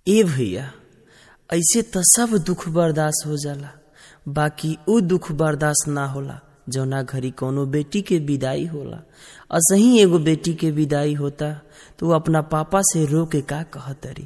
ए भैया ऐसे त सब दुख बर्दाश्त हो जाला बाकी उ दुख बर्दाश्त ना होला जौना घड़ी कोनो बेटी के विदाई होला असही एगो बेटी के विदाई होता तो वो अपना पापा से रो के का कहतरी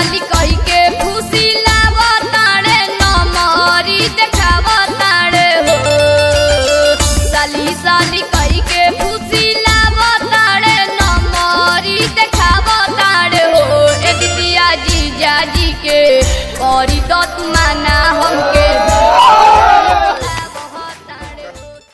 साली कही के खुशी लावताड़े नमरी देखावताड़े हो साली साली कही के खुशी लावताड़े नमरी देखावताड़े हो ए दीदिया जीजा जी के करी दत माना हमके